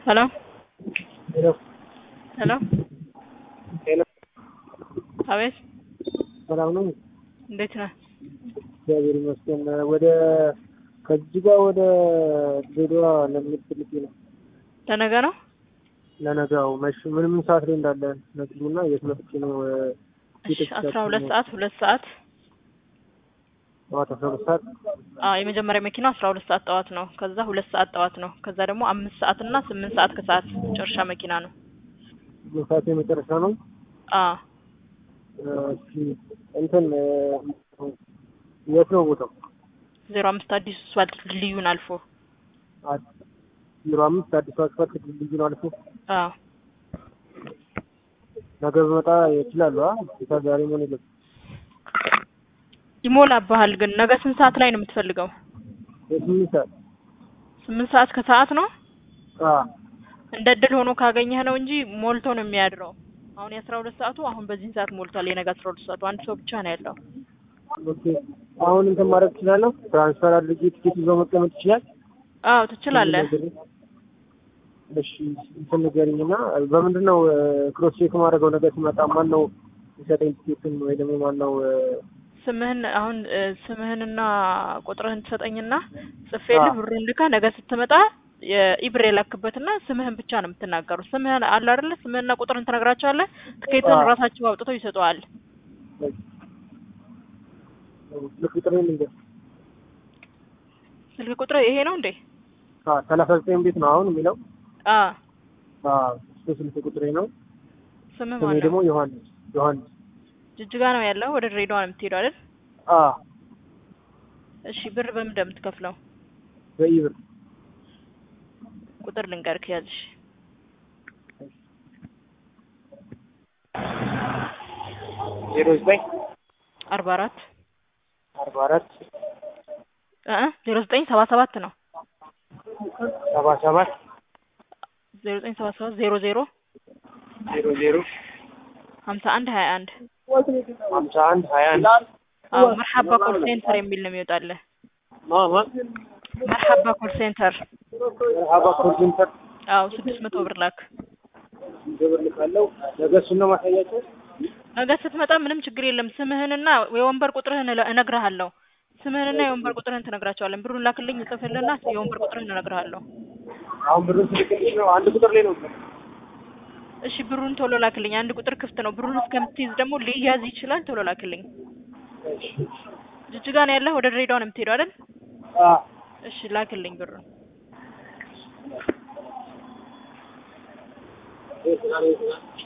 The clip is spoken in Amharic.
ሄሎ ሄሎ ሄሎ ሄሎ አቤት ሰላም ነው? እንዴት ነህ? እግዚአብሔር ይመስገን። ወደ ከጅጋ ወደ ድሬዳዋ ለመሄድ ፈልጌ ነው። ለነገ ነው? ለነጋው መሽ ምን ምን ሰዓት ላይ እንዳለ ነግሩና የት መጥቼ ነው እሺ አስራ ሁለት ሰዓት ሁለት ሰዓት ጠዋት አስራ ሁለት ሰዓት አዎ የመጀመሪያ መኪናው አስራ ሁለት ሰዓት ጠዋት ነው። ከዛ ሁለት ሰዓት ጠዋት ነው። ከዛ ደግሞ አምስት ሰዓት እና ስምንት ሰዓት ከሰዓት መጨረሻ መኪና ነው። ምን ሰዓት የመጨረሻ ነው? አዎ እሺ እንትን የት ነው ቦታው? ዜሮ አምስት አዲሱ አስፋልት ድልድዩን አልፎ ዜሮ አምስት አዲሱ አስፋልት ድልድዩን አልፎ አዎ ነገ ብመጣ ይችላሉ? አ ዛሬ ምን የለም ይሞላብሃል። ግን ነገ ስንት ሰዓት ላይ ነው የምትፈልገው? የስምንት ሰዓት ስምንት ሰዓት ከሰዓት ነው። አ እንደ እድል ሆኖ ካገኘህ ነው እንጂ ሞልቶ ነው የሚያድረው። አሁን የአስራ ሁለት ሰዓቱ አሁን በዚህን ሰዓት ሞልቷል። የነገ አስራ ሁለት ሰዓቱ አንድ ሰው ብቻ ነው ያለው። ኦኬ አሁን እንትን ማድረግ ትችላለሁ? ትራንስፈር አድርጌ ቲኬት ይዞ መቀመጥ ይችላል? አዎ ትችላለህ። እሺ እንትን ንገሪኝና በምንድን ነው ክሮስ ቼክ ማድረገው? ነገር ሲመጣ ማን ነው የሚሰጠኝ ቲኬትን ወይ ደግሞ ማን ነው ስምህን አሁን እ ስምህንና ቁጥርህን ትሰጠኝና ጽፌልህ አዎ። ብሩን ልከህ ነገ ስትመጣ የኢብር የላክበትና ስምህን ብቻ ነው የምትናገሩት። ስምህን አለ አይደለ? ስምህንና ቁጥርህን ትነግራቸዋለህ። ትኬትን አዎ። ራሳቸው አውጥተው ይሰጠዋል። ስልክ ቁጥሬ ልንገር ስልክ ቁጥር ይሄ ነው እንዴ? ሰላሳ ዘጠኝ ቤት ነው አሁን የሚለው አ አዎ፣ እሱ ስልክ ቁጥሬ ነው። ስምህ ስሜ ማን ነው? ደግሞ ዮሐንስ ዮሐንስ ጅጅጋ ነው ያለው። ወደ ድሬዳዋ ነው የምትሄደው አይደል? አ እሺ ብር በምን እንደምትከፍለው በኢብር ቁጥር ልንገርክ ያዝሽ። ዜሮ ዘጠኝ አርባ አራት አርባ አራት እ ዜሮ ዘጠኝ ሰባ ሰባት ነው ሰባ ሰባት ዜሮ ዘጠኝ ሰባ ሰባት ዜሮ ዜሮ ዜሮ ዜሮ ሀምሳ አንድ ሀያ አንድ ሀምሳ አንድ ሀያ አንድ አዎ መርሐባ ኮል ሴንተር የሚል ነው የሚወጣልህ። ማማ መርሐባ ኮል ሴንተር መርሀባ ኮል ሴንተር አዎ ስድስት መቶ ብር ላክ። ግብር ልካለው። ነገ እሱን ነው ማሳያቸው። ነገ ስትመጣ ምንም ችግር የለም። ስምህንና የወንበር ቁጥርህን እለ- እነግርሃለሁ። ስምህንና የወንበር ቁጥርህን ትነግራቸዋለን። ብሩን ላክልኝ እጽፍልህና የወንበር ቁጥርህን እነግርሃለሁ። አሁን ብሩን ስልክልሽ ነው አንድ ቁጥር ላይ ነው እሺ ብሩን ቶሎ ላክልኝ። አንድ ቁጥር ክፍት ነው። ብሩን እስከምትይዝ ደግሞ ሊያዝ ይችላል። ቶሎ ላክልኝ። ጅጅጋ ነው ያለህ? ወደ ድሬዳዋ ነው የምትሄደው አይደል? አ እሺ ላክልኝ ብሩን። እ